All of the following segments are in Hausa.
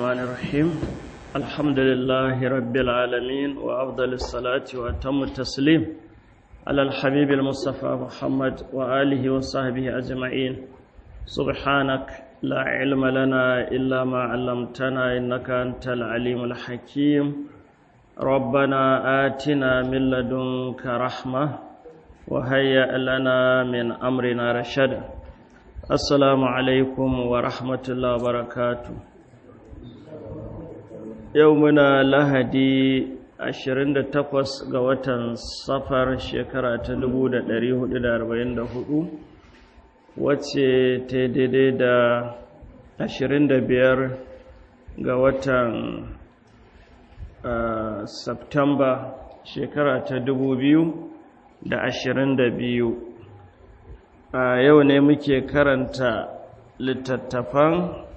الرحمن الرحيم الحمد لله رب العالمين وأفضل الصلاة وأتم التسليم على الحبيب المصطفى محمد وآله وصحبه أجمعين سبحانك لا علم لنا إلا ما علمتنا إنك أنت العليم الحكيم ربنا آتنا من لدنك رحمة وهيئ لنا من أمرنا رشدا السلام عليكم ورحمة الله وبركاته يومنا لهدي 28 ga watan safar shekara ta 1444 wacce ta daidai da 25 ga watan Septemba shekara ta 2022 a yau ne muke karanta littattafan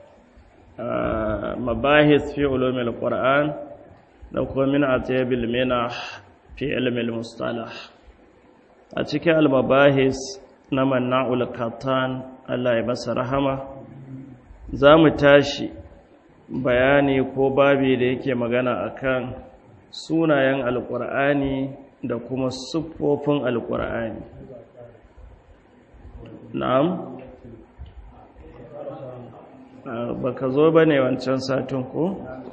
mabahis fi ulumil qur'an da kuma min atabil minah fi ilmil mustalah a cikin al-mabahis na manna'ul katan Allah ya masa rahama za mu tashi bayani ko babi da yake magana akan sunayen alkur'ani da kuma siffofin alkur'ani na'am baka zo ba ne wancan satin ko?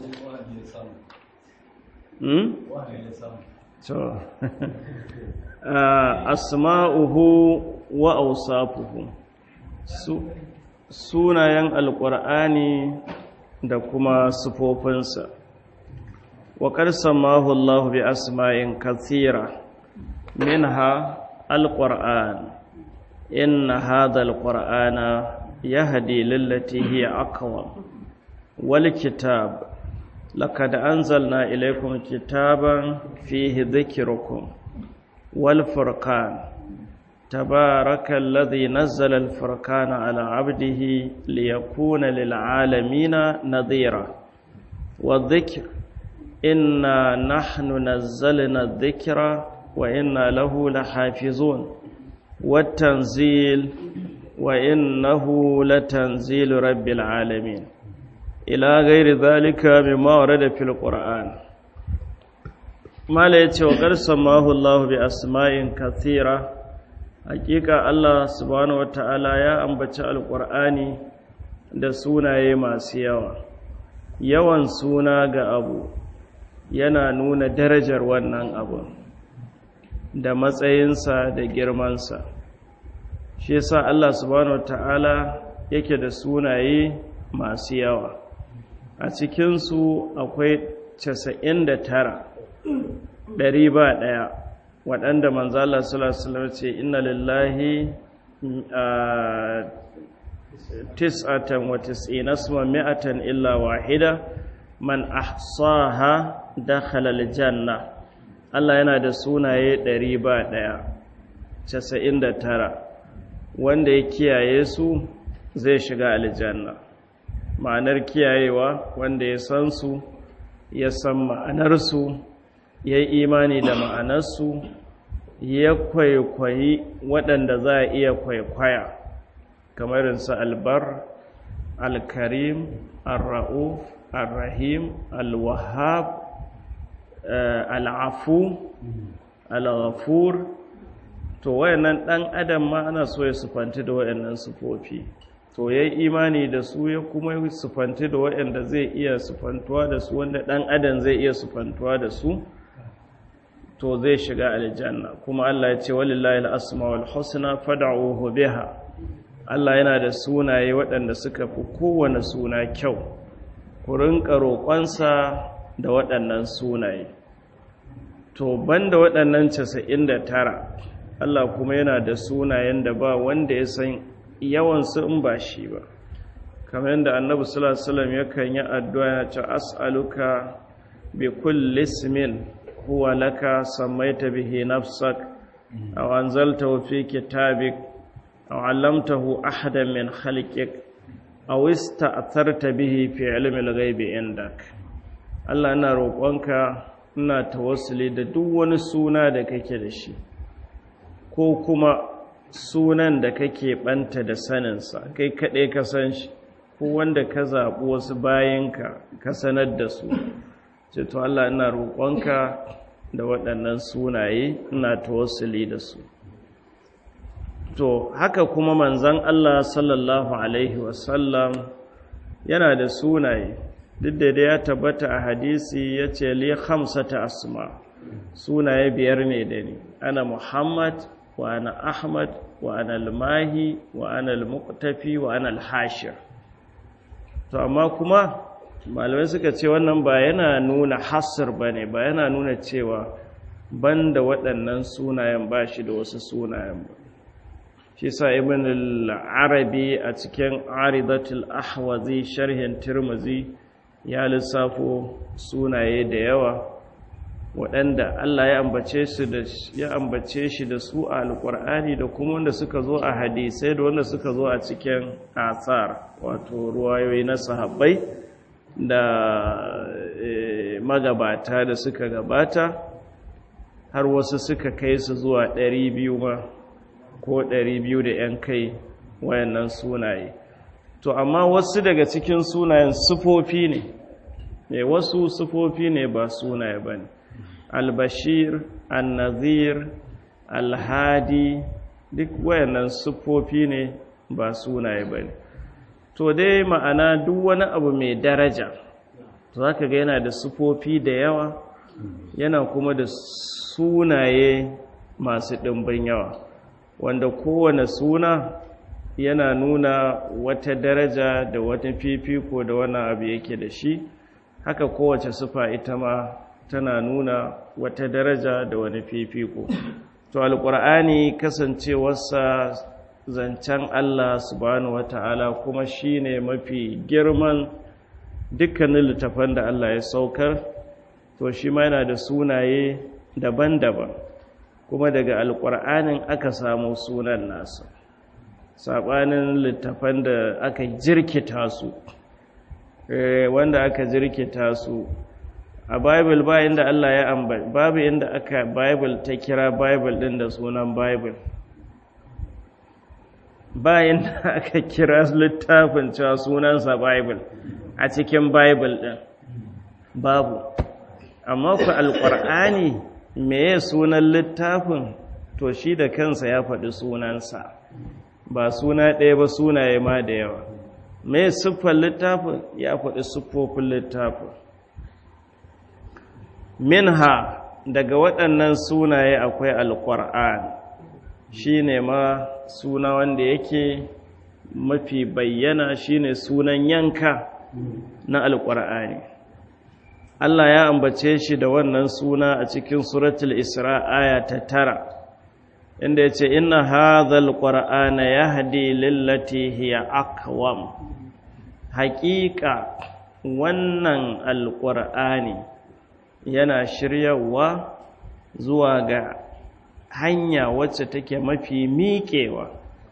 hmm? to asma'uhu wa ausafuhu sunayen alkur'ani da kuma sufofinsa wa qarsamahu Allah bi asma'in kathira minha alquran inna hadha alqur'ana yahdi lillati hiya aqwam wal kitab laqad anzalna ilaykum kitaban fihi dhikrukum wal furqan تبارك الذي نزل الفرقان على عبده ليكون للعالمين نذيرا والذكر إنا نحن نزلنا الذكر وإنا له لحافظون والتنزيل وإنه لتنزيل رب العالمين إلى غير ذلك مما ورد في القرآن ما ليتي وقد سماه الله بأسماء كثيرة hakika Allah subhanahu wata'ala ya ambaci alkur'ani da sunaye masu yawa yawan suna ga abu yana nuna darajar wannan abu da matsayinsa da girmansa shi yasa Allah subhanahu wata'ala yake da sunaye masu yawa a cikinsu akwai 99 ɗari ba ɗaya waɗanda manzala sulasular ce inna lillahi tis'atan wa tis'ina suma mi'atan illa wahida man ahsaha dakhala aljanna Allah yana da sunaye ɗari ba ɗaya casa'in da tara wanda ya kiyaye su zai shiga aljanna ma'anar kiyayewa wanda ya san su ya san ma'anarsu ya yi imani da ma'anarsu ya kwaikwayi waɗanda za a iya kwaikwaya kamar su albar alkarim alra'uf alrahim alwahab al'afu al'afur to wayannan ɗan adam ma ana so ya sufanti da wayannan sufofi to ya yi imani da su ya kuma sufanti da wayanda zai iya sufantuwa da su wanda ɗan adam zai iya sufantuwa da su to zai shiga aljanna kuma Allah ya ce walillahi al-asmaul husna fad'uhu biha Allah yana da sunaye waɗanda suka fi kowane suna kyau ku rinka roƙonsa da waɗannan sunaye to banda waɗannan 99 Allah kuma yana da sunayen da ba wanda ya san yawan su in ba shi ba kamar yadda annabi sallallahu alaihi wasallam yakan yi addu'a ya ce as'aluka bi kulli ismin هو لك سميت به نفسك أو أنزلته في كتابك أو علمته أحدا من خلقك أو استأثرت به في علم الغيب عندك Allah ina roƙonka ina tawassuli da duk wani suna da kake da shi ko kuma sunan da kake ɓanta da saninsa kai kaɗai ka san shi ko wanda ka zaɓi wasu bayanka ka sanar da su ce to Allah ina roƙonka da waɗannan sunaye ina tawassuli da su to haka kuma manzon Allah sallallahu alaihi wasallam yana da sunaye duk da ya tabbata a hadisi ya ce li khamsata asma sunaye biyar ne da ni ana muhammad wa ana ahmad wa ana almahi wa ana almuqtafi wa ana alhashir to amma kuma malamai suka ce wannan ba yana nuna hasr bane ba yana nuna cewa banda waɗannan sunayen ba shi da wasu sunayen ba shi sa ibn al-arabi a cikin aridatul ahwazi sharhin tirmizi ya lissafo sunaye da yawa waɗanda Allah ya ambace su da ya ambace shi da su a alƙur'ani da kuma wanda suka zo a hadisai da wanda suka zo a cikin asar wato ruwayoyi na sahabbai da magabata da suka gabata har wasu suka kai su zuwa ɗari biyu ma ko ɗari biyu da ‘yan kai wayannan sunaye to amma wasu daga cikin sunayen sufofi ne ne wasu sufofi ne ba sunaye ba ne albashir annazir alhadi duk wayannan sufofi ne ba sunaye ba ne to dai ma'ana duk wani abu mai daraja to za ka ga yana da sufofi da yawa yana kuma da sunaye masu ɗimbin yawa wanda kowane suna yana nuna wata daraja da wata fifiko da wani abu yake da shi haka kowace sufa ita ma tana nuna wata daraja da wani fifiko to alƙur'ani kasancewarsa zancen Allah subhanahu wata'ala kuma shine mafi girman dukkanin littafan da Allah ya saukar to shi ma yana da sunaye daban-daban kuma daga alƙur'anin aka samu sunan nasa saɓanin littafan da aka jirkita su wanda aka jirkita su a bible ba inda Allah ya ambata babu inda aka bible ta kira bible din da sunan bible ba inda aka kira littafin cewa sunansa bible a cikin bible din babu amma ku alƙur'ani meye sunan littafin to shi da kansa ya faɗi sunansa ba suna ɗaya ba sunaye ma da yawa me siffar littafin ya faɗi siffofin littafin minha daga waɗannan sunaye akwai alƙur'an shi ne ma suna wanda yake mafi bayyana shine sunan yanka na alƙur'ani Allah ya ambace shi da wannan suna a cikin suratul isra aya ta tara inda ya ce inna hadhal qur'ana yahdi lillati hiya aqwam haƙiƙa wannan alƙur'ani yana shiryawa zuwa ga hanya wacce take mafi miƙewa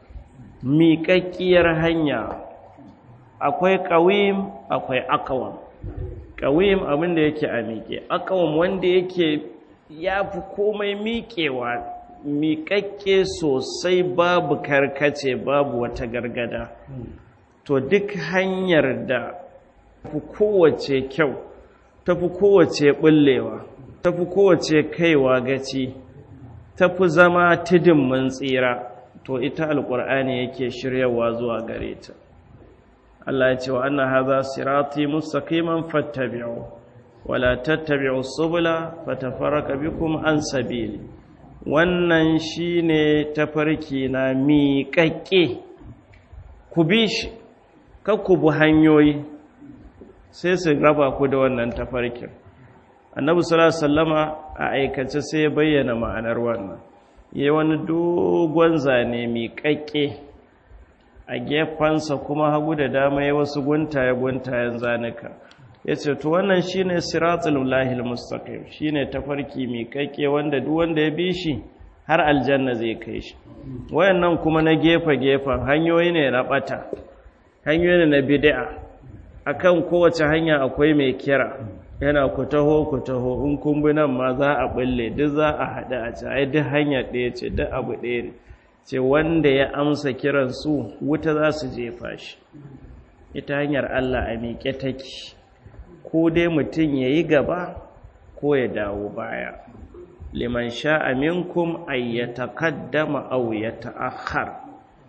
miƙaƙƙiyar hanya akwai ƙawim akwai akawam ƙawim abin da yake a miƙe akawam wanda yake ya fi komai miƙewa miƙaƙƙe sosai babu karkace babu wata gargada to duk hanyar da fi kowace kyau tafi kowace ɓullewa tafi kowace kaiwa gaci tafi zama tudun mun tsira to ita alƙur'ani yake shiryawa zuwa gare ta Allah ya ce wa anna hadha sirati mustaqiman fattabi'u wala tattabi'u subula fatafarraqu bikum an sabili wannan shine tafarki na miƙaƙƙe ku bi shi ku bu hanyoyi sai su raba ku da wannan tafarkin annabi sallallahu alaihi wasallama a aikace sai ya bayyana ma'anar wannan yayi wani dogon zane miƙaƙƙe a gefansa kuma hagu da dama ya wasu guntaye guntayen zanuka yace to wannan shine siratul lahil mustaqim shine tafarki miƙaƙƙe wanda duk wanda ya bi shi har aljanna zai kai shi wayannan kuma na gefe gefen hanyoyi ne na bata hanyoyi ne na bid'a akan kowace hanya akwai mai kira yana ku taho ku taho in kun bi nan ma za a bulle duk za a haɗu a ci ai duk hanya ɗaya ce duk abu ɗaya ne ce wanda ya amsa kiran su wuta za su jefa shi ita hanyar Allah a miƙe take ko dai mutum ya yi gaba ko ya dawo baya liman sha'a minkum ay yataqaddama aw yata'akhkhar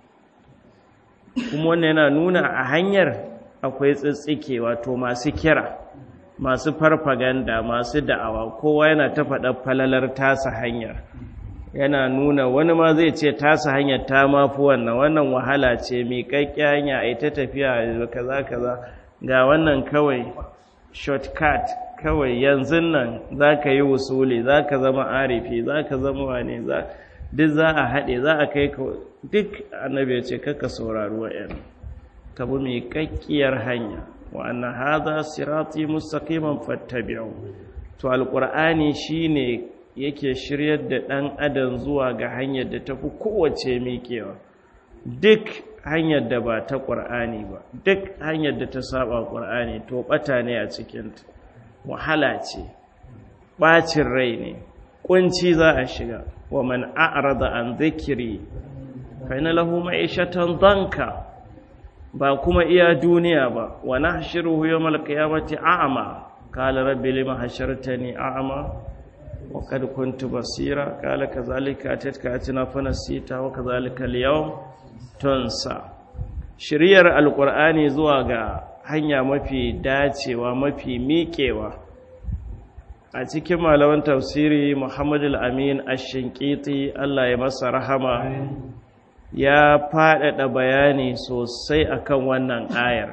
kuma wannan yana nuna a hanyar akwai tsitsike wato masu kira masu farfaganda masu da'awa kowa yana ta faɗa falalar tasa hanyar yana nuna wani ma zai ce tasa hanyar ta mafi wannan wannan wahala ce miƙaƙƙi hanya a yi ta tafiya kaza kaza ga wannan kawai shortcut kawai yanzu nan za ka yi wusuli za ka zama arifi za ka zama wane za duk za a haɗe za a kai ka duk annabi ya ce kaka saurari wa'yan ka bi mai kakkiyar hanya wa anna hadha sirati mustaqiman fattabi'u to alqur'ani shine yake shiryar da dan adam zuwa ga hanyar da tafi kowace miƙewa duk hanyar da ba ta qur'ani ba duk hanyar da ta saba qur'ani to bata ne a cikin ta wahala ce bacin rai ne kunci za a shiga wa man a'rada an dhikri fa inna lahu ma'ishatan danka ba kuma iya duniya ba wa nahshiruhu yawmal qiyamati a'ma qala rabbi lima hashartani a'ma wa qad kuntu basira qala kadhalika atatka atina fanasita wa kadhalika al-yawm tunsa shiriyar alqur'ani zuwa ga hanya mafi dacewa mafi miƙewa a cikin malaman tafsiri Muhammad al-Amin ash-Shinqiti Allah ya masa rahama ya faɗaɗa bayani sosai akan wannan ayar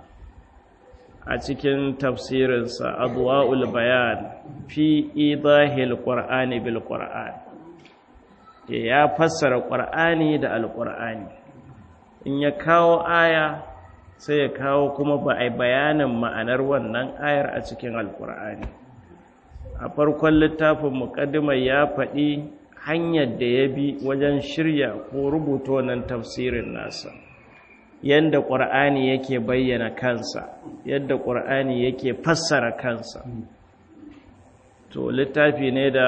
a cikin tafsirinsa adwa'ul bayan fi idahil qur'ani bil qur'an ya fassara qur'ani da alqur'ani in ya kawo aya sai ya kawo kuma ba ai bayanin ma'anar wannan ayar a cikin alqur'ani a farkon littafin muqaddimar ya faɗi hanyar da ya bi wajen shirya ko rubuta wannan tafsirin nasa yadda ƙur'ani yake bayyana kansa yadda ƙur'ani yake fassara kansa to littafi ne da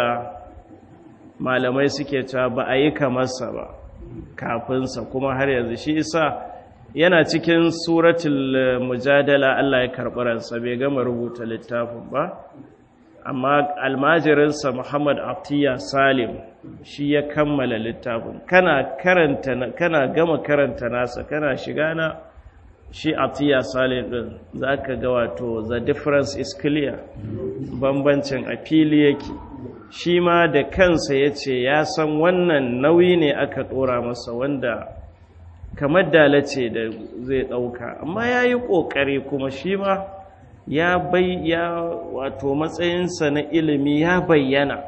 malamai suke cewa ba a yi kamarsa ba kafinsa kuma har yanzu shi isa yana cikin suratul mujadala Allah ya karɓi ransa bai gama rubuta littafin ba amma almajirinsa Muhammad Atiya Salim shi ya kammala littafin kana karanta kana gama karanta nasa kana shiga na shi Atiya Salim din zaka ga wato the difference is clear bambancin a fili yake shi ma da kansa yace ya san wannan nauyi ne aka dora masa wanda kamar dalace da zai dauka amma yayi kokari kuma shi ma ya bai ya wato matsayinsa na ilimi ya bayyana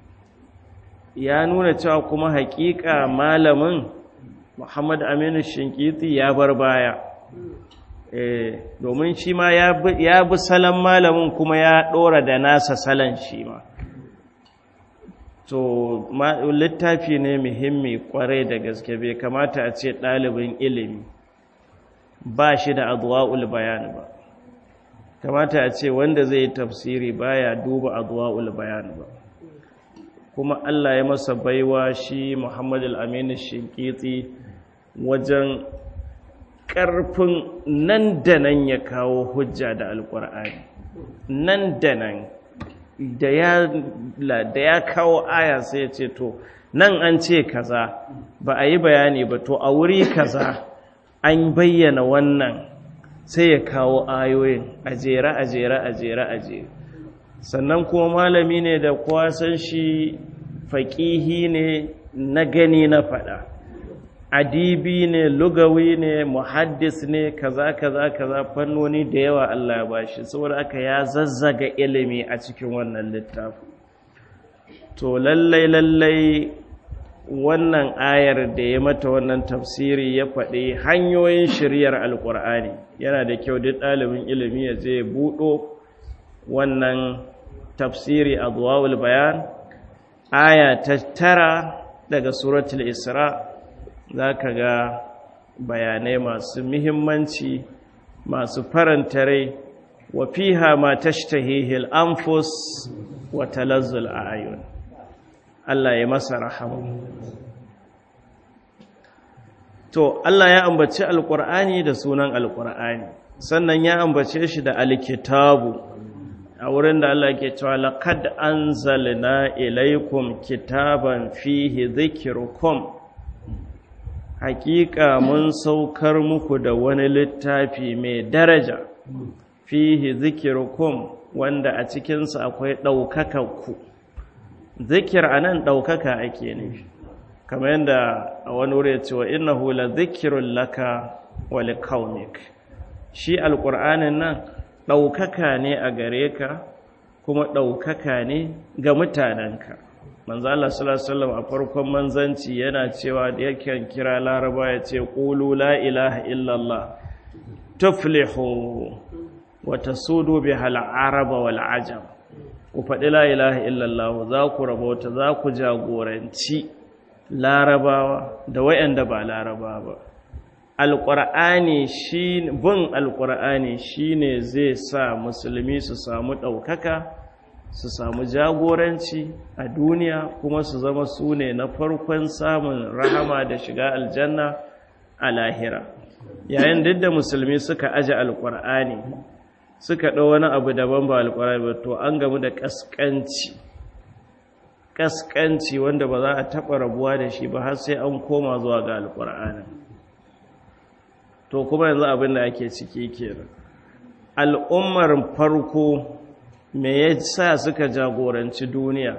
ya nuna cewa kuma hakika malamin Muhammad Aminu Shinkiti ya bar baya eh domin shi ma ya bi salon malamin kuma ya dora da nasa salon shi ma to littafi ne muhimmi kwarai da gaske bai kamata a ce ɗalibin ilimi ba shi da adwa'ul bayan ba kamata a ce wanda zai tafsiri baya duba adwa'ul bayan ba kuma Allah ya masa baiwa shi Muhammad al-Amin Shinkiti wajen ƙarfin nan da nan ya kawo hujja da alƙur'ani nan da nan da ya kawo aya sai ya ce to nan an ce kaza ba a yi bayani ba to a wuri kaza an bayyana wannan sai ya kawo ayoyin a jere a jere a jere a jere sannan kuma malami ne da kowa san shi faƙihi ne na gani na faɗa adibi ne lugawi ne muhaddis ne kaza kaza kaza fannoni da yawa Allah ya bashi saboda aka ya zazzaga ilimi a cikin wannan littafi to lallai lallai wannan ayar da ya mata wannan tafsiri ya faɗi hanyoyin shiryar alƙur'ani yana da kyau duk ɗalibin ilimi ya je buɗo wannan tafsiri a zuwawul bayan aya ta tara daga suratul isra za ka ga bayanai masu muhimmanci masu faranta rai wa fiha ma tashtahihil anfus wa talazzul a'yun Allah ya masa rahama to Allah ya ambaci alqur'ani da sunan alqur'ani sannan ya ambace shi da alkitabu a wurin da Allah ke cewa laqad anzalna ilaykum kitaban fihi dhikrukum hakika mun saukar muku da wani littafi mai daraja fihi dhikrukum wanda a cikinsa akwai ɗaukakanku zikir a nan ɗaukaka ake nufi kamar yadda a wani wuri ya ce wa inna hula zikirun laka wali kaunik shi alƙur'anin nan ɗaukaka ne a gare ka kuma ɗaukaka ne ga mutanenka manzo Allah sallallahu a farkon manzanci yana cewa da yake kira laraba ya ce qulu la ilaha illallah tuflihu wata sudu bi hal'araba wal ajam ku faɗi la ilaha illallah za ku rabauta za ku jagoranci larabawa da wayanda ba laraba ba alƙur'ani shi bin alƙur'ani shine zai sa musulmi su samu ɗaukaka su samu jagoranci a duniya kuma su zama su ne na farkon samun rahama da shiga aljanna a lahira yayin duk da musulmi suka aje alƙur'ani suka ɗau wani abu daban ba alƙwarai ba to an gamu da ƙasƙanci ƙasƙanci wanda ba za a taɓa rabuwa da shi ba har sai an koma zuwa ga alƙur'anin to kuma yanzu abin da ake ciki kenan al'ummar farko me ya sa suka jagoranci duniya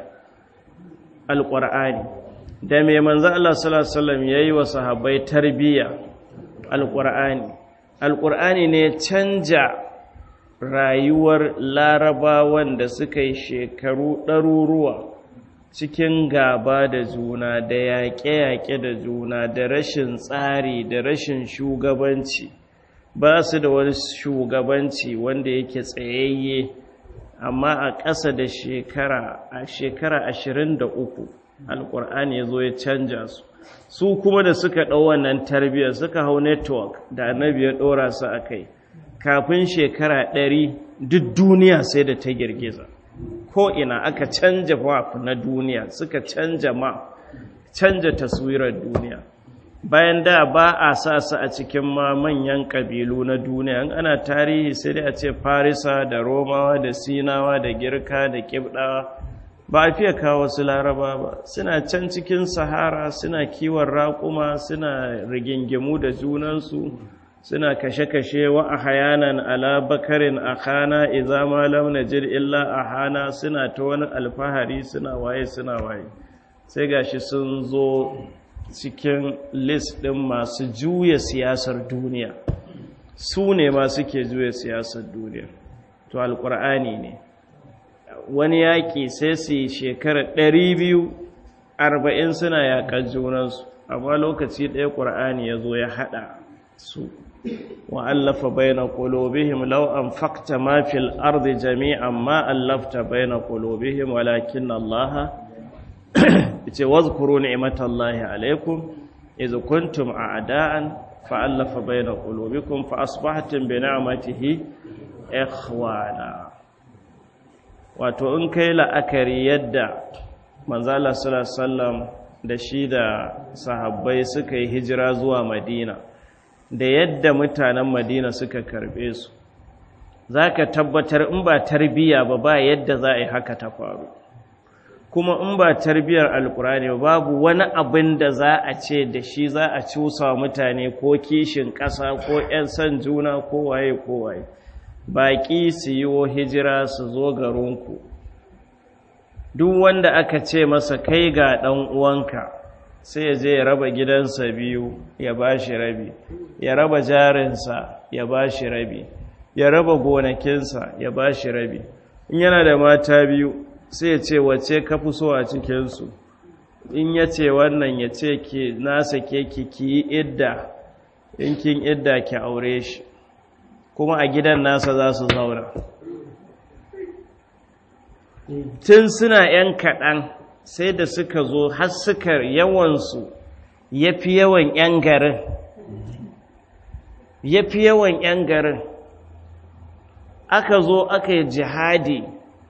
alƙur'ani da mai manzo Allah sallallahu alaihi wasallam yayi wa sahabbai tarbiyya alƙur'ani alƙur'ani ne canja rayuwar larabawan da suka yi shekaru ɗaruruwa cikin gaba da juna da yaƙe-yaƙe da juna da rashin tsari da rashin shugabanci ba su da wani shugabanci wanda yake tsayayye amma a ƙasa da shekara a shekara ashirin da uku alƙur'ani ya zo ya canja su su kuma da suka ɗau wannan tarbiyyar suka hau network da annabi ya ɗora su a kai kafin shekara ɗari duk duniya sai da ta girgiza ko ina aka canja map na duniya suka canja map canja taswirar duniya bayan da ba a sa su a cikin ma manyan ƙabilu na duniya in ana tarihi sai dai a ce farisa da romawa da sinawa da girka da kibdawa ba a fiye kawo su laraba ba suna can cikin sahara suna kiwon raƙuma suna rigingimu da junansu suna kashe-kashe wa a hayanan ala bakarin a hana iza malam na jir illa a hana suna ta wani alfahari suna waye suna waye sai gashi sun zo cikin list ɗin masu juya siyasar duniya su ne ma suke juya siyasar duniya to alƙur'ani ne wani yaƙi sai su yi shekarar ɗari biyu arba'in suna yaƙar junansu amma lokaci ɗaya ƙur'ani ya zo ya haɗa su wa'allafa baina qulubihim law anfaqta ma fil ardi jami'an ma allafta baina qulubihim walakin Allah yace wazkuru ni'matallahi alaykum idh kuntum a'da'an fa'allafa baina qulubikum fa asbahtum bi ni'matihi ikhwana wato in kai la'akari yadda manzala sallallahu alaihi wasallam da shi da sahabbai suka yi hijira zuwa madina da yadda mutanen madina suka karbe su za ka tabbatar in ba tarbiya ba ba yadda za a yi haka ta faru kuma in ba tarbiyar alkurani babu wani abin da za a ce da shi za a cusa mutane ko kishin ƙasa ko 'yan son juna ko waye ko waye baƙi su yi hijira su zo garinku duk wanda aka ce masa kai ga ɗan uwanka sai ya je ya raba gidansa biyu ya ba shi rabi ya raba jarinsa ya ba shi rabi ya raba gonakinsa ya ba shi rabi in yana da mata biyu sai ya ce wace ka fi so a cikinsu in ya ce wannan ya ce ki nasa ke ki ki yi idda in kin idda ki aure shi kuma a gidan nasa za su zauna tun suna 'yan kaɗan sai da suka zo har suka yawansu ya fi yawan 'yan garin ya fi yawan 'yan garin aka zo aka yi jihadi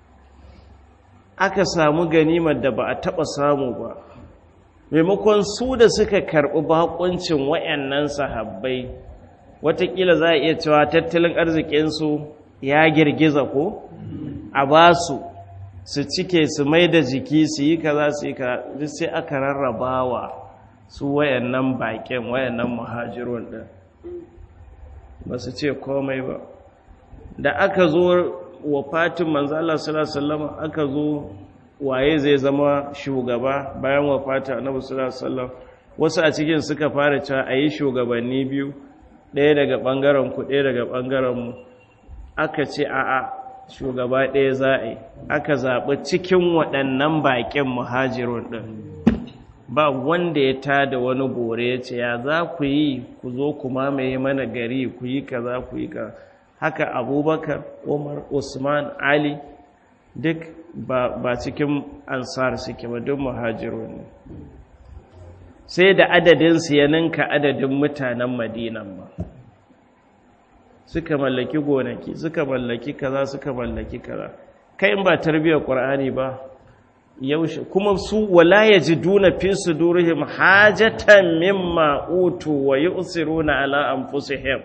aka samu ganimar da ba a taɓa samu ba maimakon su da suka karɓi bakuncin wayannan sahabbai watakila za a iya cewa tattalin arzikinsu ya girgiza ko a ba su su cike su mai da jiki su yi kaza su yi kaza duk sai aka rarrabawa su wayannan baƙin wayannan muhajirun ɗin ba su ce komai ba da aka zo wa fatin manzo Allah sallallahu alaihi wasallam aka zo waye zai zama shugaba bayan wa fatin annabi sallallahu alaihi wasallam wasu a cikin suka fara cewa ayi shugabanni biyu ɗaya daga ɓangaren ku ɗaya daga ɓangaren mu aka ce a'a shugaba ɗaya za a yi aka zaɓi cikin waɗannan baƙin muhajirun ɗin ba wanda ya tada wani bore ya ce ya za ku yi ku zo ku mamaye mana gari ku yi kaza ku yi kaza haka abubakar umar usman ali duk ba cikin ansar suke ba duk muhajirun ne sai da adadinsu ya ninka adadin mutanen madinan ba suka mallaki gonaki suka mallaki kaza suka mallaki kaza kai in ba tarbiyyar qur'ani ba yaushe kuma su wala yajiduna fi sudurihim hajatan mimma utu wa yusiruna ala anfusihim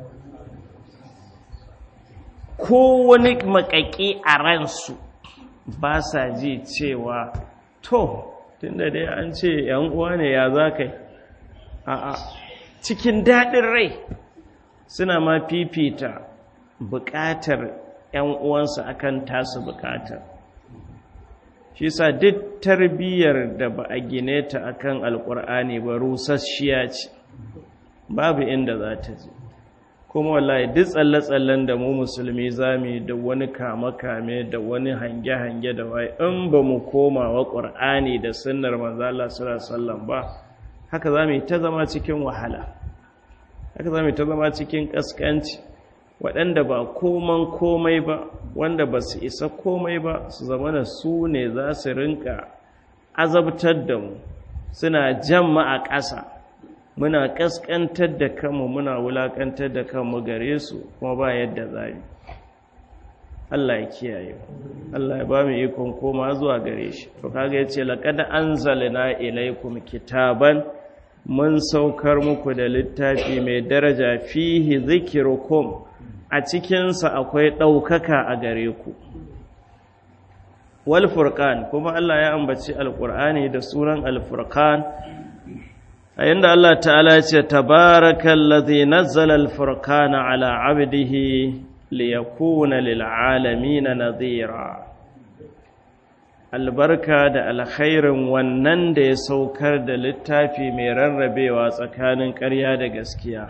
ko wani makaki a ransu ba sa ji cewa to tunda dai an ce yan uwa ne ya za kai a'a cikin daɗin rai suna ma fifita buƙatar ‘yan uwansu akan tasu buƙatar shi sa duk tarbiyyar da ba a gine ta akan alƙur'ani ba rusasshiya ce babu inda za ta je kuma wallahi duk tsalle-tsallen da mu musulmi zami da wani kame-kame da wani hange-hange da wai in ba mu koma wa ƙur'ani da sunnar manzala sallallahu ba haka za mu yi ta zama cikin wahala haka za mu ta zama cikin ƙasƙanci waɗanda ba koman komai ba wanda ba su isa komai ba su zama da su ne za su rinka azabtar da mu suna jamma a ƙasa muna ƙasƙantar da kanmu muna wulaƙantar da kanmu gare su kuma ba yadda za mu Allah ya kiyaye Allah ya ba mu ikon koma zuwa gare shi to kaga yace laqad anzalna ilaykum kitaban mun saukar muku da littafi mai daraja fihi zikirukum a cikinsa akwai ɗaukaka a gare ku wal furqan kuma Allah ya ambaci alqur'ani da sunan al furqan a yanda Allah ta'ala ya ce tabarakallazi nazzala al furqana ala 'abdihi liyakuna lil 'alamin nadhira albarka da alkhairin wannan da ya saukar da littafi mai rarrabewa tsakanin ƙarya da gaskiya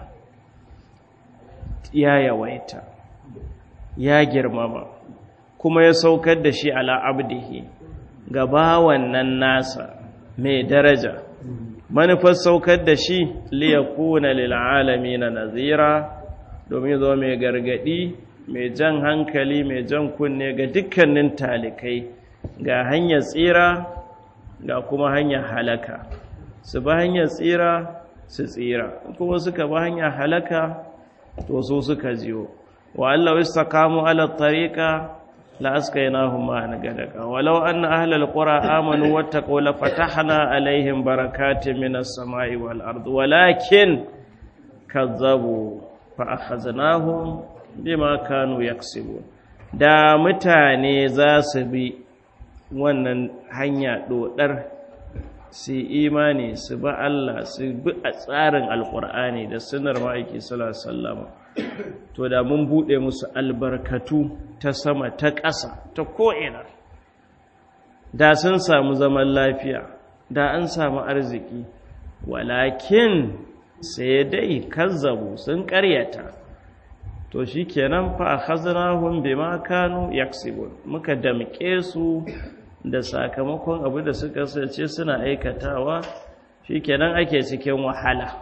ya yawaita ya girmama kuma ya saukar da shi ala abdihi gaba wannan nasa mai daraja manufar saukar da shi liyakuna lil'alami na nazira domin zo mai gargadi mai jan hankali mai jan kunne ga dukkanin talikai ga hanyar tsira ga kuma hanyar halaka su ba hanyar tsira su tsira kuma suka ba hanyar halaka to su suka jiyo wa Allah istaqamu ala tariqa la askaynahum ma'an gadaka walau anna ahlal qura amanu wattaqaw la fatahna alaihim barakatin minas samai wal ard walakin kazzabu fa akhadnahum bima kanu yaksibun da mutane za su bi wannan hanya dodar su imani su ba Allah su bi a tsarin alkur'ani da sunar ma'aiki sallama to da mun buɗe musu albarkatu ta sama ta ƙasa ta ko'ina da sun samu zaman lafiya da an samu arziki walakin sai dai kazzabu sun ƙaryata to shi kenan fa khaznahum bima kanu yaksibun muka damƙe su da sakamakon abu da suka sace suna aikatawa shi kenan ake cikin wahala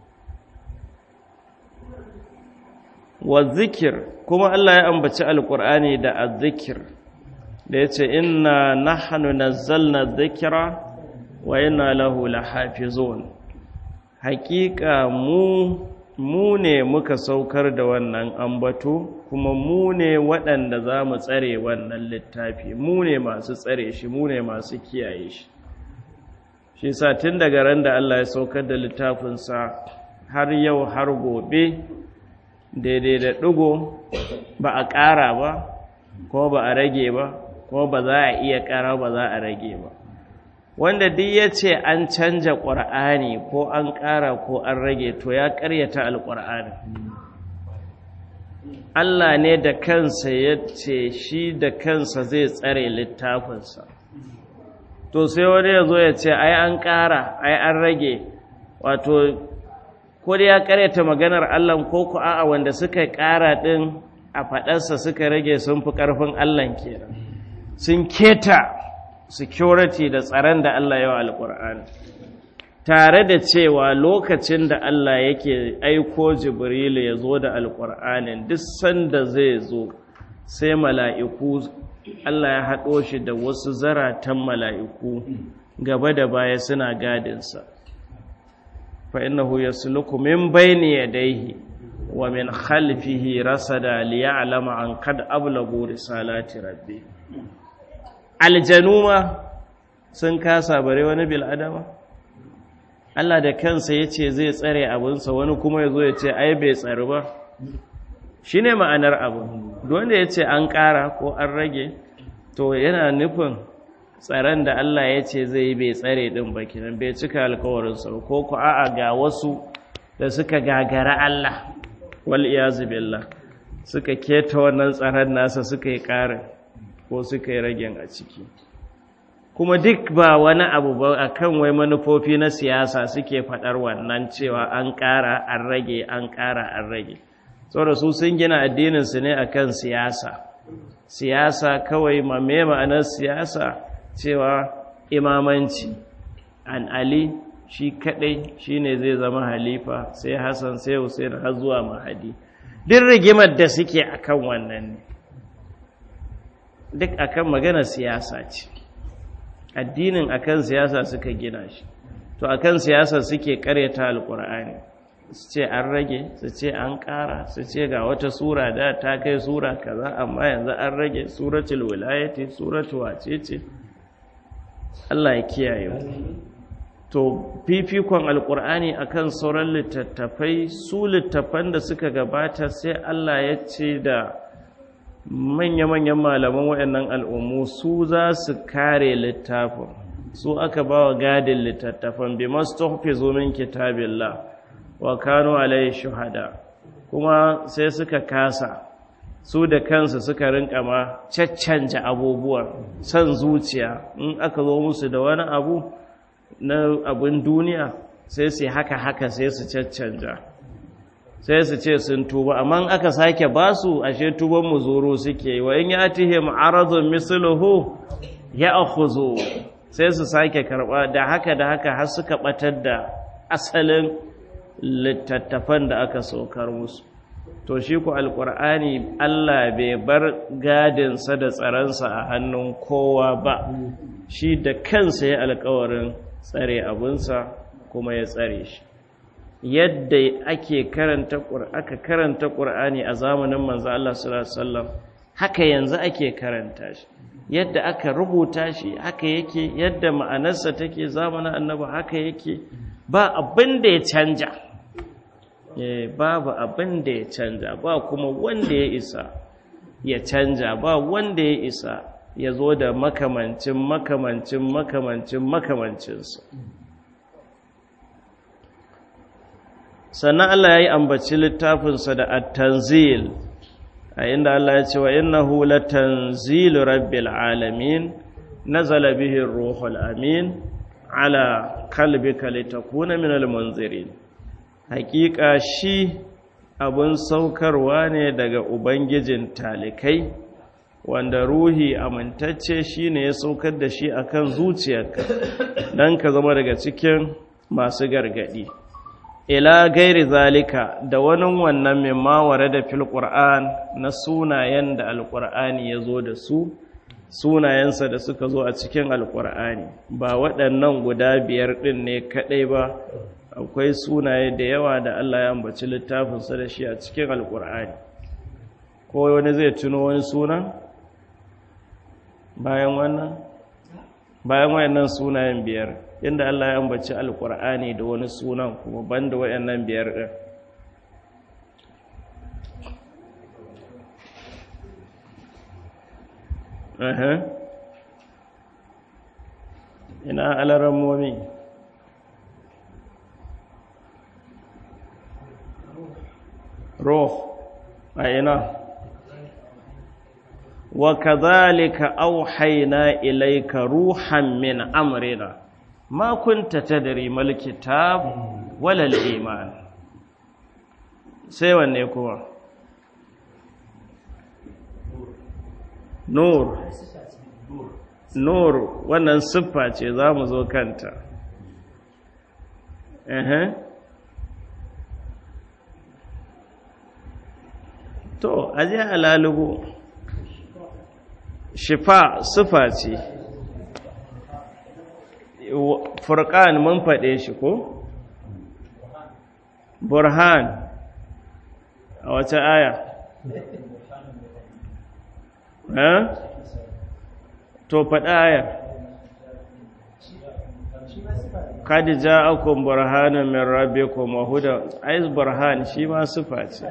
wa zikir kuma Allah ya ambaci alkur'ani da azzikir da ya ce inna nahnu nazzalna dhikra wa inna lahu lahafizun haƙiƙa mu mu ne muka saukar da wannan ambato kuma mu ne waɗanda za mu tsare wannan littafi mu ne masu tsare shi mu ne masu kiyaye shi shi sa tun daga ran da Allah ya saukar da littafinsa har yau har gobe daidai da ɗigo ba a ƙara ba ko ba a rage ba ko ba za a iya ƙara ba za a rage ba wanda duk ya ce an canja ƙwar'ani ko an ƙara ko an rage to ya ƙaryata alƙwar'ani Allah ne da kansa ya ce shi da kansa zai tsare littafinsa to sai wani ya zo ya ce ai an ƙara ai an rage wato ko da ya ƙaryata maganar Allah ko ku a'a wanda suka ƙara ɗin a faɗarsa suka rage sun fi ƙarfin Allah kenan sun keta security da tsaron da Allah yawa alƙur'ani tare da cewa lokacin da Allah yake aiko Jibrilu ya zo da alƙur'anin duk sanda zai zo sai mala'iku Allah ya haɗo shi da wasu zaratan mala'iku gaba da baya suna gadinsa fa innahu yasluku min bayni yadayhi wa min khalfihi rasada liya'lama an kad ablagu risalati rabbi aljanu ma sun kasa bare wani bil adama Allah da kansa yace zai tsare abinsa wani kuma yazo ya ce ai bai tsare ba shine ma'anar abu wanda yace an ƙara ko an rage to yana nufin tsaron da Allah ya ce zai yi bai tsare ɗin ba kenan bai cika alkawarinsa ko ku a'a ga wasu da suka gagara Allah wal iyazu billah suka keta wannan tsaron nasa suka yi ƙarin ko suka yi ragen a ciki kuma duk ba wani abu ba akan wai manufofi na siyasa suke faɗar wannan cewa an ƙara an rage an ƙara an rage saboda su sun gina addininsu ne akan siyasa siyasa kawai ma me ma'anar siyasa cewa imamanci an ali shi kadai shine zai zama halifa sai hassan sai hussein har zuwa mahadi duk rigimar da suke akan wannan ne duk akan magana siyasa ce addinin akan siyasa suka gina shi to akan siyasa suke karyata alkur'ani su ce an rage su ce an ƙara su ce ga wata sura da ta kai sura kaza amma yanzu an rage suratul wilayati suratul wacece Allah ya kiyaye to fifikon alkur'ani akan sauran littattafai su littattafan da suka gabata sai Allah ya ce da manya-manyan malaman waɗannan al'ummu su za su kare littafin su aka ba wa gadin littattafan bi masu min kitabillah wa kanu alayhi shuhada kuma sai suka kasa su da kansu suka rinka ma caccanja abubuwan san zuciya in aka zo musu da wani abu na abin duniya sai su haka haka sai su caccanja sai su ce sun tuba amma aka sake basu ashe tuban muzuru suke wa in yatihim aradun misluhu ya'khudhu sai su sake karba da haka da haka har suka batar da asalin littattafan da aka saukar musu to shi ku alkur'ani Allah bai bar gadinsa da tsaronsa a hannun kowa ba shi da kansa ya alkawarin tsare abinsa kuma ya tsare shi yadda ake karanta aka karanta ƙur'ani a zamanin manzo Allah sallallahu alaihi wasallam haka yanzu ake karanta shi yadda aka rubuta shi haka yake yadda ma'anarsa take zamanin annabi haka yake ba abin da ya canja babu abin da ya canja ba kuma wanda ya isa ya canja ba wanda ya isa ya zo da makamancin makamancin makamancin makamancinsa sannan Allah ya yi ambaci littafinsa da at-tanzil a inda Allah ya ce wa innahu latanzilu rabbil alamin nazala bihi ruhul amin ala qalbika litakuna minal munzirin hakika shi abun saukarwa ne daga ubangijin talikai wanda ruhi amintacce shine ya saukar da shi akan zuciyarka dan ka zama daga cikin masu gargadi ila gairi zalika da wani wannan mimma ware da fil qur'an na sunayen da alqur'ani ya zo da su sunayensa da suka zo a cikin alqur'ani ba waɗannan guda biyar ɗin ne kaɗai ba akwai sunaye da yawa da Allah ya ambaci littafinsa da shi a cikin alqur'ani ko wani zai tuno wani suna bayan wannan bayan wayannan sunayen biyar inda Allah ya ambaci alkur'ani da wani sunan kuma banda wayannan biyar din ina alarammomi روح أين وكذلك أوحينا إليك روحا من أمرنا ما كنت تدري ما الكتاب ولا الإيمان سيوى النيكوة نور nur wannan siffa ce za mu zo kanta to aje alalugu shifa siffa ce furqan mun faɗe shi ko burhan a wace aya eh to faɗa aya kad ja'akum burhanun min rabbikum wa huda ayz burhan shi ma sifa ce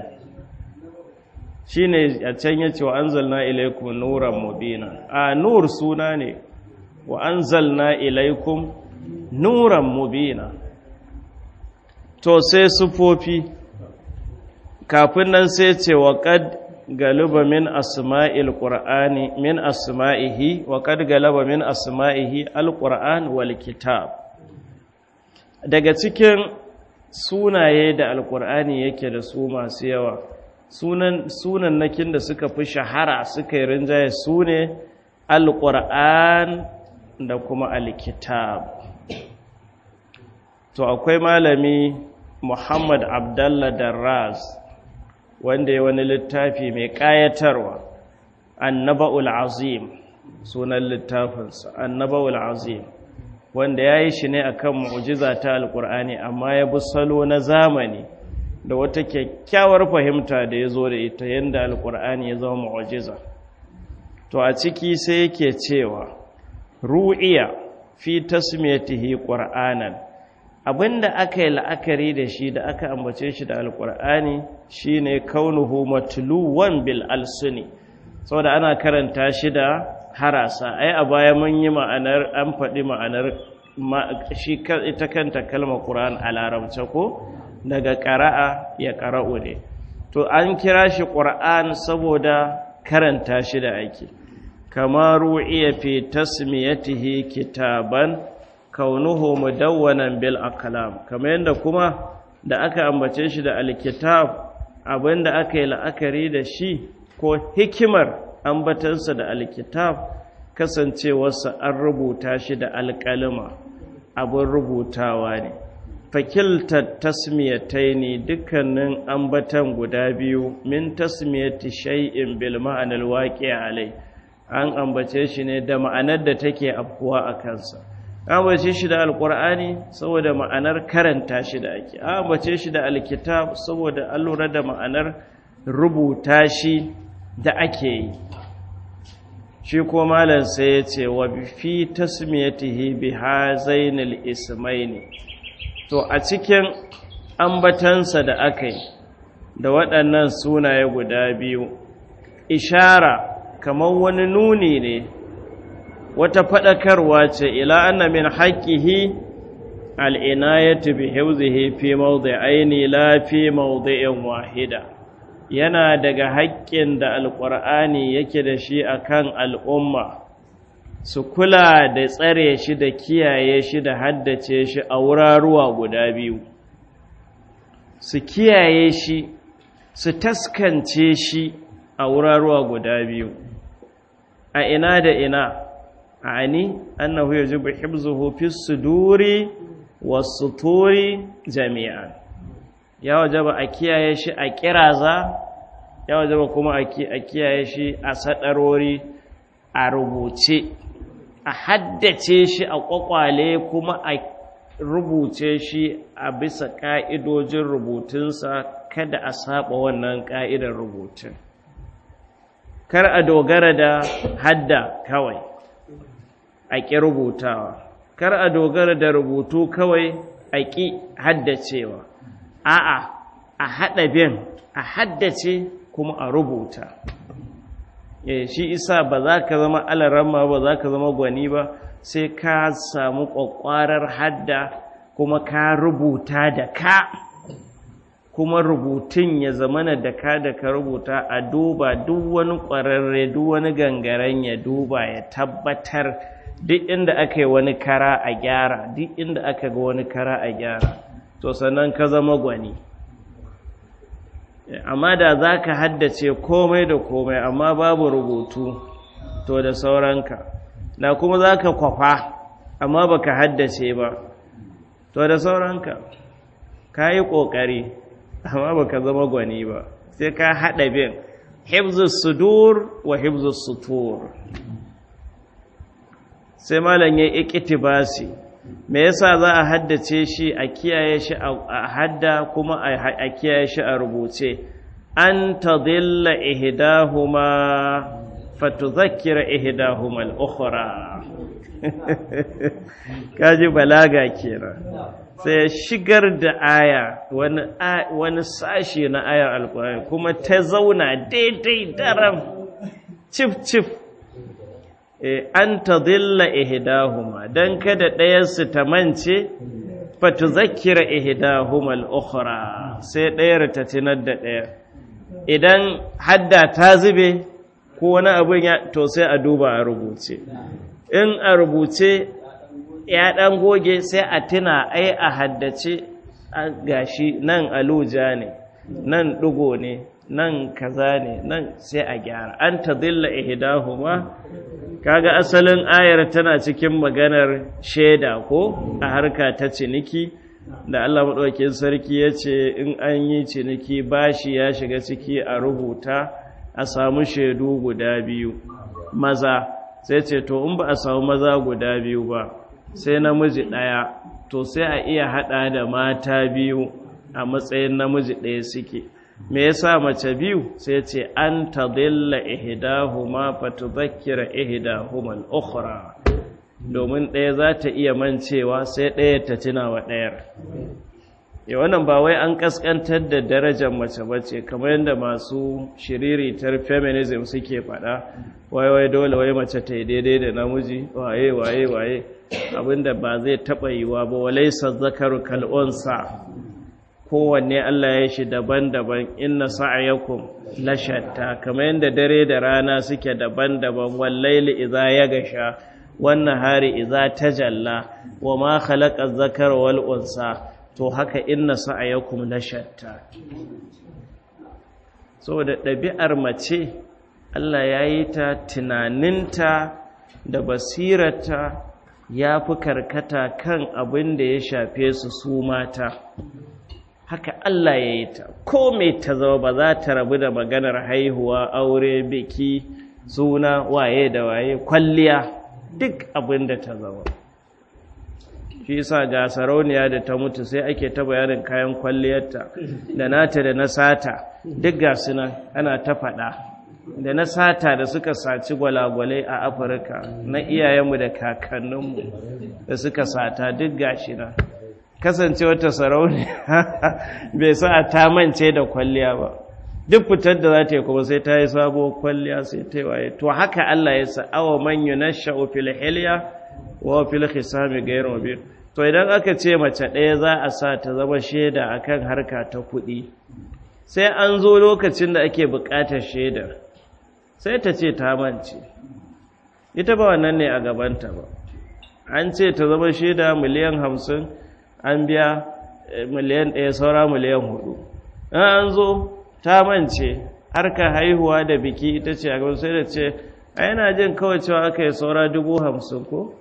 shine a can yace wa anzalna ilaykum nuran mubina a nur suna ne wa anzalna ilaykum nuran mubina to sai sufofi kafin nan sai ce wa qad galaba min asma'il qur'ani min asma'ihi wa qad galaba min asma'ihi alquran wal kitab daga cikin sunaye da alqur'ani yake da su masu yawa sunan sunan nakin da suka fi shahara suka yi rinjaye sune alquran da kuma alkitab to akwai malami Muhammad Abdullah Darraz wanda ya wani littafi mai ƙayatarwa annaba'ul azim sunan littafinsa annaba'ul azim wanda ya yi shi ne a kan mu'ujiza ta alƙur'ani amma ya bi salo na zamani da wata kyakkyawar fahimta da ya zo da ita yadda alƙur'ani ya zama mu'ujiza to a ciki sai yake cewa ru'iya fi tasmiyatihi qur'anan abinda aka yi la'akari da shi da aka ambace shi da alkur'ani shine kaunuhu matluwan bil alsuni saboda ana karanta shi da harasa ai a baya mun yi ma'anar an faɗi ma'anar shi ita kanta kalmar qur'an a larabce ko daga qara'a ya qara'u ne to an kira shi qur'an saboda karanta shi da ake kama ru'iya fi tasmiyatihi kitaban kaunuhu mudawwanan bil aqlam kamar yadda kuma da aka ambace shi da alkitab abinda aka yi la'akari da shi ko hikimar ambatansa da alkitab kasancewarsa an rubuta shi da alƙalima abin rubutawa ne fakiltar tasmiyatai ne dukkanin ambatan guda biyu min tasmiyati shay'in bil ma'anar waƙi alai an ambace shi ne da ma'anar da take afkuwa a kansa ambace shi da alkur'ani saboda ma'anar karanta shi da ake ambace shi da alkitab saboda an lura da ma'anar rubuta shi da ake yi shi ko malam sai ya ce wa fi tasmiyatihi bi hazainil ismaini to a cikin ambatansa da aka yi da waɗannan sunaye guda biyu ishara kamar wani nuni ne wata faɗakarwa ce ila anna min haqqihi al'inayatu bi hifzihi fi mawdi'aini la fi mawdi'in wahida yana daga haƙƙin da alƙur'ani yake da shi akan al'umma su kula da tsare shi da kiyaye shi da haddace shi a wuraruwa guda biyu su kiyaye shi su taskance shi a wuraruwa guda biyu a ina da ina ani annahu yajibu hifzuhu fi suduri was-suturi jami'an ya wajaba a kiyaye shi a kiraza ya wajaba kuma a kiyaye shi a sadarori a rubuce a haddace shi a kwakwale kuma a rubuce shi a bisa ka'idojin rubutunsa kada a saba wannan ka'idar rubutun kar a dogara da hadda kawai a ƙi rubutawa kar a dogara da rubutu kawai a ƙi haddacewa a'a a haɗa bin a haddace kuma a rubuta shi isa ba za ka zama alaramma ba za ka zama gwani ba sai ka samu ƙwaƙwarar hadda kuma ka rubuta da ka kuma rubutun ya zamana da ka da ka rubuta a duba duk wani ƙwararre duk wani gangaren ya duba ya tabbatar duk inda aka yi wani kara a gyara duk inda aka ga wani kara a gyara to sannan ka zama gwani amma da za ka haddace komai da komai amma babu rubutu to da sauranka da kuma za ka kwafa amma ba ka haddace ba to da sauranka ka yi ƙoƙari amma ba ka zama gwani ba sai ka haɗa bin hibzus sudur wa hibzus sutur sai malam ya iktibasi me yasa za a haddace shi a kiyaye shi a hadda kuma a kiyaye shi a rubuce an tadilla ihdahuma fatudhakkira ihdahuma al-ukhra kaji balaga kenan sai ya shigar da aya wani wani sashi na ayar alkurani kuma ta zauna daidai daram cif cif an ta zilla ihidahuma don kada ɗayarsu ta mance fatu zakira ihidahuma al'ukhra sai ɗayar ta tunar da ɗaya idan hadda ta zube ko wani abin ya to sai a duba a rubuce in a rubuce ya ɗan goge sai a tuna ai a haddace gashi nan aluja ne nan ɗugo ne nan kaza ne nan sai a gyara an ta zilla ihdahuma kaga asalin ayar tana cikin maganar shaida ko a harka ta ciniki da Allah maɗaukin sarki ya ce in an yi ciniki bashi ya shiga ciki a rubuta a samu shaidu guda biyu maza sai ce to in ba a samu maza guda biyu ba sai namiji ɗaya to sai a iya haɗa da mata biyu a matsayin namiji ɗaya suke me yasa mace biyu sai ce an tadilla ihdahuma fatudhakkira ihdahuma al-ukhra domin ɗaya za ta iya mancewa sai ɗaya ta tuna wa ɗayar ya wannan ba wai an kaskantar da darajar mace bace kamar yadda masu shiriritar feminism suke faɗa wai wai dole wai mace ta yi daidai da namiji waye waye waye abinda ba zai taɓa yiwa ba walaisa zakaru kal'unsa kowanne Allah ya shi daban-daban inna sa'ayakum la shatta kamar yadda dare da rana suke daban-daban wallaili idza yagasha wan nahari idza tajalla wa ma khalaqa zakara wal unsa to haka inna sa'ayakum la shatta saboda ɗabi'ar mace Allah ya yi ta tunaninta da basirata ya fi karkata kan abin da ya shafe su su mata haka Allah ya yi ta ko mai ta zama ba za ta rabu da maganar haihuwa aure biki suna waye da waye kwalliya duk abin da ta zama shi yasa ga sarauniya da ta mutu sai ake ta bayanin kayan kwalliyarta da nata da na sata duk ga suna ana ta faɗa da na sata da suka saci gwalagwalai a afirka na iyayenmu da kakanninmu da suka sata duk gashi na kasance wata sarauniya bai sa ta mance da kwalliya ba duk fitar da za ta yi kuma sai ta yi sabuwar kwalliya sai ta yi waye to haka Allah ya sa awa man yunashsha'u fil hilya wa fil khisami ghayr mubin to idan aka ce mace ɗaya za a sa ta zama shaida akan harka ta kuɗi sai an zo lokacin da ake buƙatar shaidar sai ta ce ta mance ita ba wannan ne a gabanta ba an ce ta zama shaida miliyan hamsin an biya miliyan ɗaya saura miliyan hudu an zo ta mance harka haihuwa da biki ita ce a gaban sai da ce a yana jin kawai cewa aka yi saura dubu hamsin ko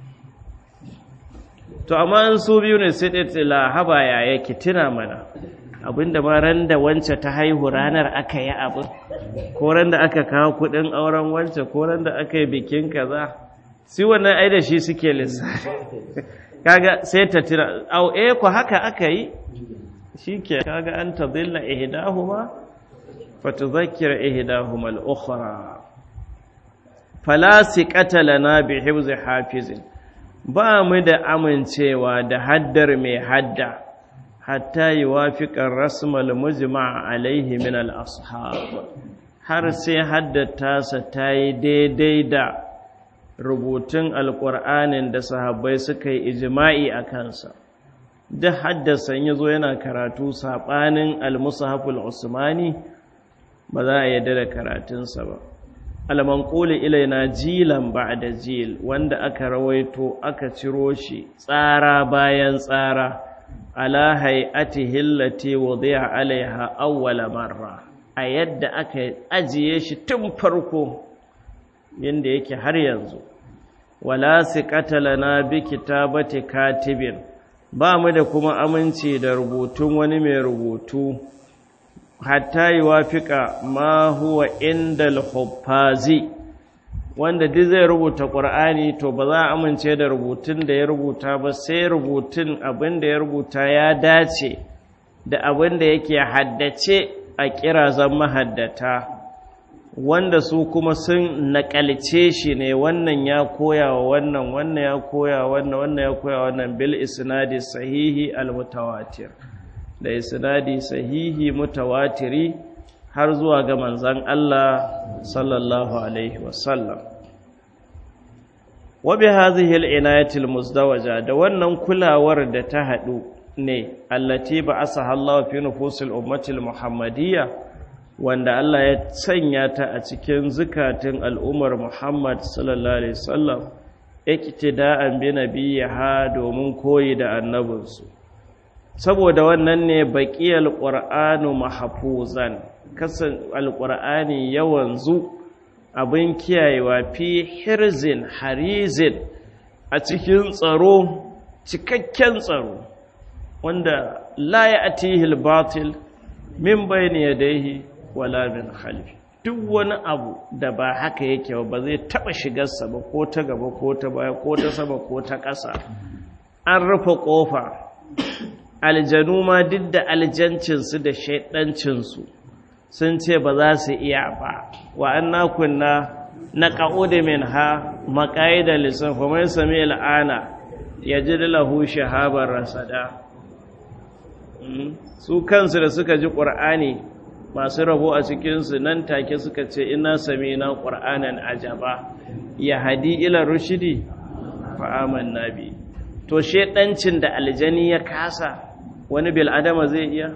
to amma an su biyu ne sai ɗaya la haba ya yake tuna mana abinda ma ran da wance ta haihu ranar aka yi abin ko ran da aka kawo kuɗin auren wance ko ran da aka yi bikin kaza si wannan ai da shi suke lissafi kaga sai ta tira au eh ko haka aka yi shike kaga an tadilla ihdahuma fatudhakkira ihdahuma al-ukhra fala siqata lana bi hifzi hafizin ba mu da amincewa da haddar mai hadda hatta yuwafiqa rasmal mujma' alaihi min al-ashab har sai haddata sa ta yi daidai da rubutun alƙur'anin da sahabbai suka yi ijima'i a kansa duk haddasa ya zo yana karatu saɓanin almusahaful usmani ba za a yadda da karatunsa ba almanƙuli ilaina jilan ba da jil wanda aka rawaito aka ciro shi tsara bayan tsara ala hay'atihi allati wudi'a alaiha awwala marra a yadda aka ajiye shi tun farko yanda yake har yanzu wala siqata lana bi kitabati katibin ba mu da kuma aminci da rubutun wani mai rubutu hatta yuwafiqa ma huwa indal huffazi wanda duk zai rubuta ƙur'ani to ba za a amince da rubutun da ya rubuta ba sai rubutun abin da ya rubuta ya dace da abin da yake haddace a kirazan mahaddata wanda su kuma sun naƙalce shi ne wannan ya koya wa wannan wannan ya koya wannan wannan ya koya wannan bil isnadi sahihi al mutawatir da isnadi sahihi mutawatiri har zuwa ga manzan Allah sallallahu alaihi wasallam wa bi hadhihi al-inayati al-muzdawaja da wannan kulawar da ta hadu ne allati ba'asaha Allah fi nufusil ummati al-muhammadiyya wanda Allah ya sanya ta a cikin zukatun al'ummar Muhammad sallallahu alaihi wasallam iktida'an bi nabiyha domin koyi da annabinsu saboda wannan ne baqiyal qur'anu mahfuzan kasan alqur'ani yawanzu abin kiyayewa fi hirzin harizin a cikin tsaro cikakken tsaro wanda la ya'tihi al-batil min bayni yadayhi wala min khalfi duk wani abu da ba haka yake ba zai taba shigarsa ba ko ta gaba ko ta baya ko ta sama ko ta ƙasa an rufe ƙofa aljanu ma duk da aljancinsu da shaidancinsu sun ce ba za su iya ba wa an na kunna na ƙa'udu min ha maƙayi da lissan kuma sami al'ana ya ji lahu shahabar rasada su kansu da suka ji ƙur'ani masu rabo a cikinsu nan take suka ce ina sami na ƙur'anan ajaba ya hadi ila rushidi fa'aman nabi to shaidancin da aljani ya kasa wani bil'adama zai iya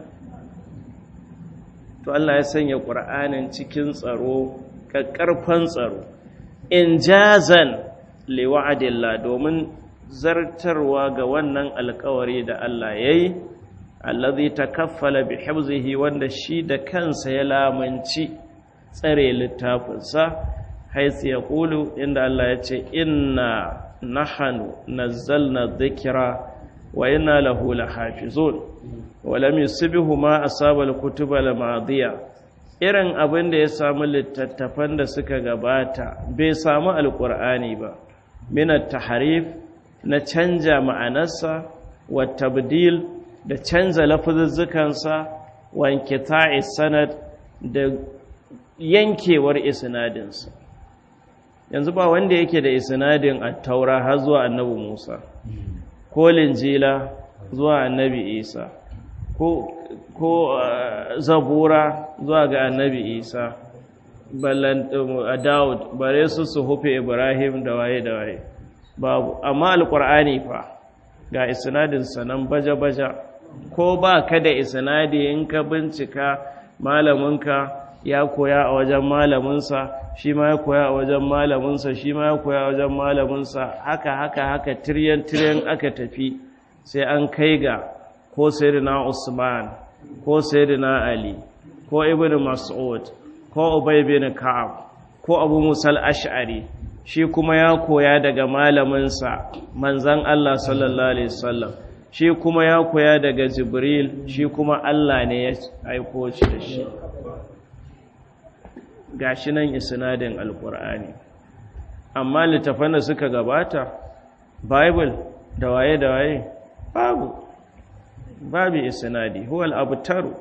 to Allah ya sanya ƙur'anin cikin tsaro ƙaƙƙarfan tsaro in jazan liwa'adillah domin zartarwa ga wannan alkawari da Allah ya yi allazi takaffala bi hifzihi wanda shi da kansa ya lamunci tsare littafinsa haisu ya ƙulu inda Allah ya ce inna nahanu nazzalna dhikra wa inna lahu lahafizun wa lam yusbihu ma asaba al-kutuba al-madiya irin abin da ya samu littattafan da suka gabata bai samu alqur'ani ba min at-tahrif na canja ma'anarsa wa tabdil da canza lafazuzzukansa wa inkita'i sanad da yankewar isnadinsa yanzu ba wanda yake da isnadin at-taura har zuwa annabi Musa ko linjila zuwa annabi Isa ko ko zabura zuwa ga annabi Isa ballan Daud bare su su hufe Ibrahim da waye da waye babu amma alqur'ani fa ga isnadin sanan baja-baja ko ba ka da isnadi in ka bincika malaminka ya koya a wajen malaminsa shi ma ya koya a wajen malaminsa shi ma ya koya a wajen malaminsa haka haka haka tiryan tiryan aka tafi sai an kai ga ko sayyidina Usman ko sayyidina Ali ko Ibn Mas'ud ko Ubay bin Ka'ab ko Abu Musa al-Ash'ari shi kuma ya koya daga malaminsa manzon Allah sallallahu alaihi wasallam shi kuma ya koya daga Jibril shi kuma Allah ne ya aiko shi da shi gashi nan isnadin alkur'ani amma littafan da suka gabata bible da waye da waye babu babu isnadi huwa al-abtaru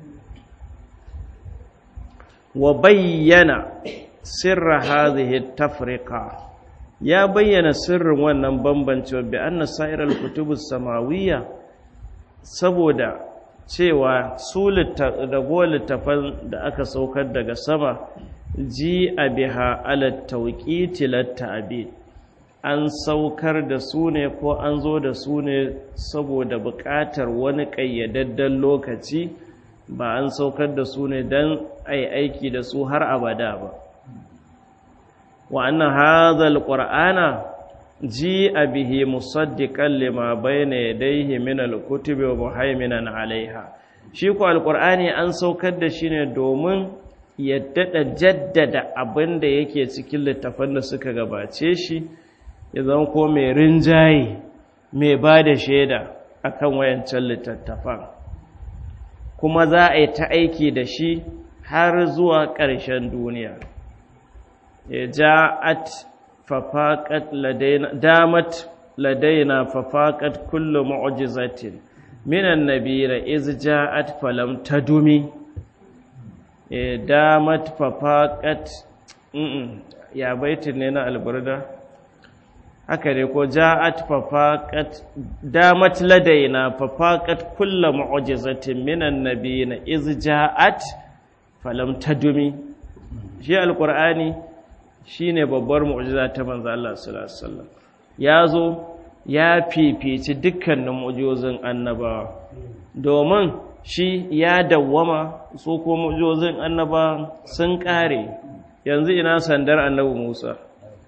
wa bayyana sirra hadhihi tafriqa ya bayyana sirrin wannan bambancewa bi anna sa'iral kutubus samawiyya saboda cewa su dago littafan da aka saukar daga sama ji a biha ala tauƙiti latta'abid an saukar da su ne ko an zo da su ne saboda buƙatar wani ƙayyadadden lokaci ba an saukar da su ne don ai aiki da su har abada ba wa annan hazal ƙur'ana ji a bihi musaddiƙan lima bayna yadayhi min al-kutubi wa muhaiminan alaiha shi ko alƙur'ani an saukar da shi ne domin ya daɗa jaddada abin da yake cikin littafan da suka gabace shi ya zama ko mai rinjaye mai ba da shaida akan wayancan littattafan kuma za a yi ta aiki da shi har zuwa ƙarshen duniya ya ja'at fafaƙat ladaina damat ladaina fafaƙat kullu mu'jizatin minan nabira iz ja'at falam tadumi ya damat fafaƙat ya baitin ne na alburda haka ne ko ja'at fafaqat damat ladaina fafaqat kullu mu'jizatin minan nabiyina iz ja'at falam tadumi shi alqur'ani shine babbar mu'jiza ta manzo Allah sallallahu alaihi wasallam yazo ya fifici dukkanin mu'jizozin annabawa domin shi ya dawwama su ko mu'jizozin annabawa sun kare yanzu ina sandar annabi Musa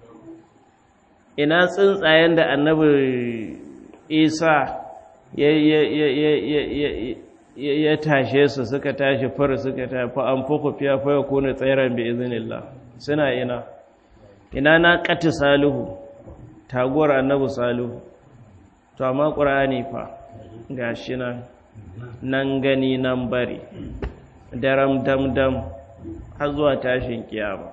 ina tsuntsayen da annabi isa ya tashe su suka tashi fara suka tafi an fuku fiya faya kone tsairan bi izinillah suna ina ina na ƙati salihu taguwar annabi salihu to amma ƙura'ani fa ga shi nan nan gani nan bari daram dam dam har zuwa tashin kiyama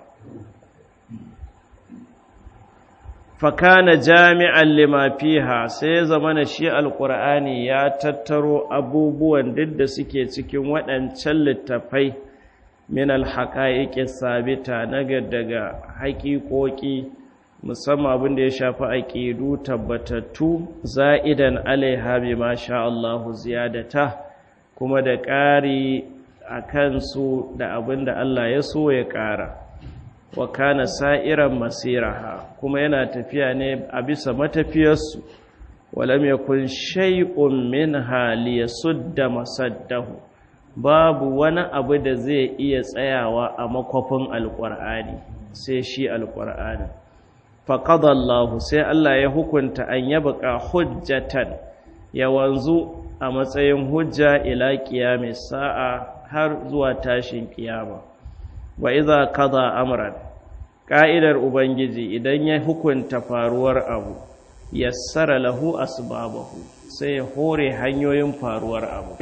fakana jami'an lima fiha sai zamana shi alqur'ani ya tattaro abubuwan duk da suke cikin waɗancan littafai min alhaqaiqi sabita naga daga haƙiƙoƙi musamman abin da ya shafi aqidu tabbatattu za'idan alaiha bima sha Allahu ziyadata kuma da ƙari akan su da abin da Allah ya so ya ƙara wa kana sa'iran masiraha kuma yana tafiya ne a bisa matafiyarsu walam yakun shay'un minha liyasudda masaddahu babu wani abu da zai iya tsayawa a makwafin alqur'ani sai shi alqur'ani faqada Allah sai Allah ya hukunta an yabqa hujjatan ya wanzu a matsayin hujja ila qiyamis sa'a har zuwa tashin kiyama wa iza kaza amran ka'idar ubangiji idan ya hukunta faruwar abu yassara lahu asbabahu sai ya hore hanyoyin faruwar abu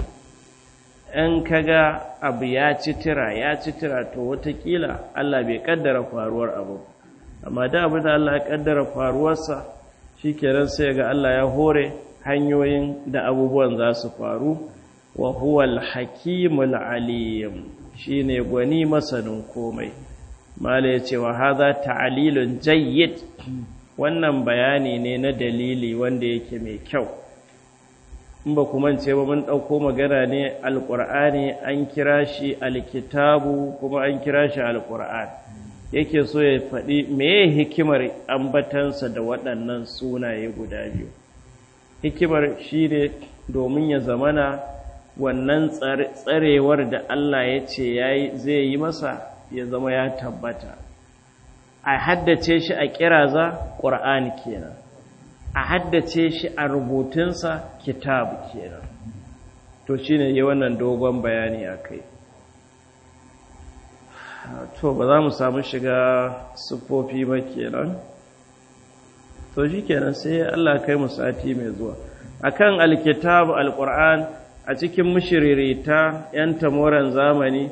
in kaga abu ya ci tira ya ci tira to watakila Allah bai kaddara faruwar abu amma da abu da Allah ya kaddara faruwarsa shikenan sai ga Allah ya hore hanyoyin da abubuwan za su faru wa huwal hakimul alim shine gwani masanin komai mala ya ce wa haza ta'alilun jayyid wannan bayani ne na dalili wanda yake mai kyau in ba kuma ce ba mun ɗauko magana ne alƙur'ani an kira shi alkitabu kuma an kira shi alƙur'an yake so ya faɗi meye hikimar ambatansa da waɗannan sunaye guda biyu hikimar shi ne domin ya zamana wannan tsarewar da Allah ya ce zai yi masa ya zama ya tabbata a haddace shi a kiraza ƙur'ani kenan a haddace shi a rubutunsa kitab kenan to shine yi wannan dogon bayani a kai to ba za mu samu shiga siffofi ba kenan to shi kenan sai Allah kai mu sati mai zuwa akan alkitab alquran a cikin mushiririta yan tamoran zamani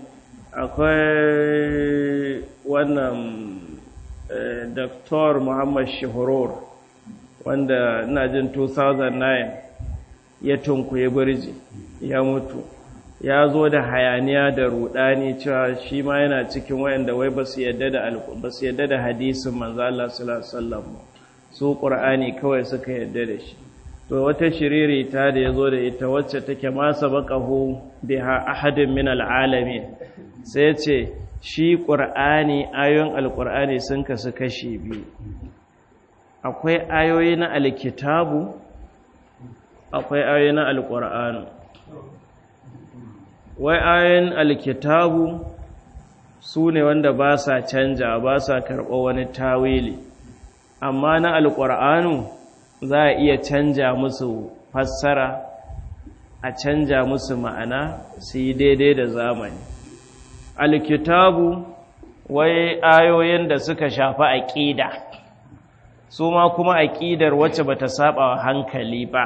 akwai wannan Dr. Muhammad Shihurur wanda ina jin 2009 ya tunkuye birji ya mutu ya zo da hayaniya da rudani cewa shi ma yana cikin wayanda wai ba su yadda da ba su yadda da hadisin manzo Allah sallallahu alaihi wasallam su Qur'ani kawai suka yadda da shi to wata shiriri ta da ya zo da ita wacce take masa baƙahu biha ahadin min al'alami sai ce shi ƙur'ani ayoyin alƙur'ani sun kasu kashi biyu akwai ayoyi na alkitabu akwai ayoyi na alƙur'ani wai ayoyin alkitabu su ne wanda ba sa canja ba sa karɓo wani tawili amma na alƙur'anu za a iya canja musu fassara a canja musu ma'ana su yi daidai da zamani alkitabu wai ayoyin da suka shafi aƙida su ma kuma aƙidar wacce bata saba wa hankali ba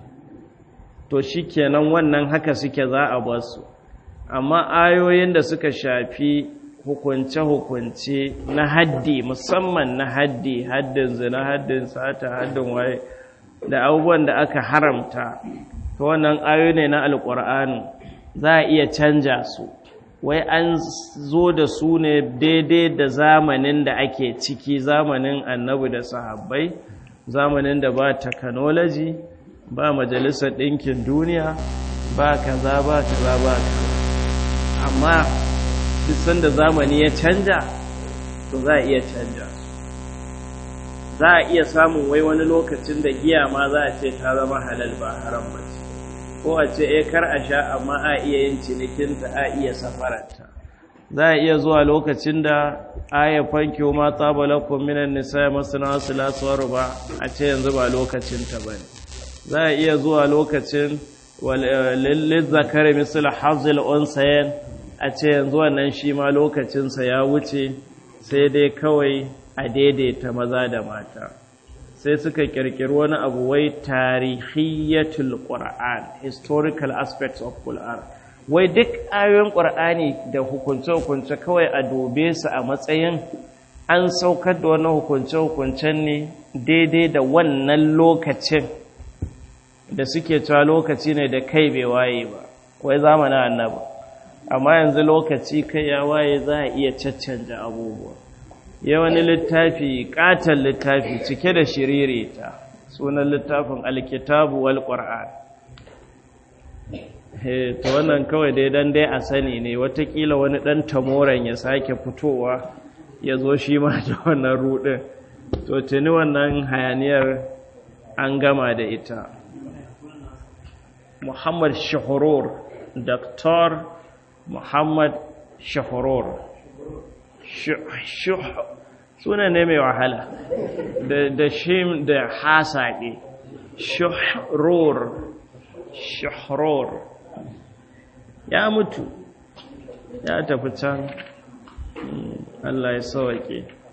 to shikenan wannan haka suke za a basu amma ayoyin da suka shafi hukunce-hukunce na haddi musamman na haddi haddin zina haddin sata haddin waye da abubuwan da aka haramta ta wannan ayoyi ne na alƙur'ani za a iya canja su wai an zo da su ne daidai da zamanin da ake ciki zamanin annabi da sahabbai zamanin da ba technology ba majalisar ɗinkin duniya ba kaza ba kaza ba kaza amma duk sanda zamani ya canja to za a iya canja za a iya samun wai wani lokacin da giya ma za a ce ta zama halal ba haram ba ce ko a ce eh kar a sha amma a iya yin cinikinta a iya safararta za a iya zuwa lokacin da aya fankiyo ma tsabalakun minan nisa masana wasu lasuwar ba a ce yanzu ba lokacinta ba ne za a iya zuwa lokacin lizzakar misal hazil unsayen a ce yanzu wannan shi ma lokacinsa ya wuce sai dai kawai a daidaita maza da mata sai suka kirkiri wani abu wai tarihiyatul qur'an historical aspects of qur'an wai duk ayoyin qur'ani da hukunce-hukunce kawai a dobe su a matsayin an saukar da wani hukunce-hukuncen ne daidai da wannan lokacin da suke cewa lokaci ne da kai bai waye ba wai zamanin annaba amma yanzu lokaci kai ya waye za a iya caccanja abubuwa ya wani littafi katon littafi cike da shiririta sunan littafin alkitabu wal qur'an to wannan kawai dai dan dai a sani ne watakila wani dan tamoran ya sake fitowa ya zo shi ma da wannan rudin to tuni wannan hayaniyar an gama da ita muhammad shahurur dr muhammad shahurur suna ne mai wahala da shim da hasaɗe shahrur shahrur ya mutu ya tafi can Allah ya sauke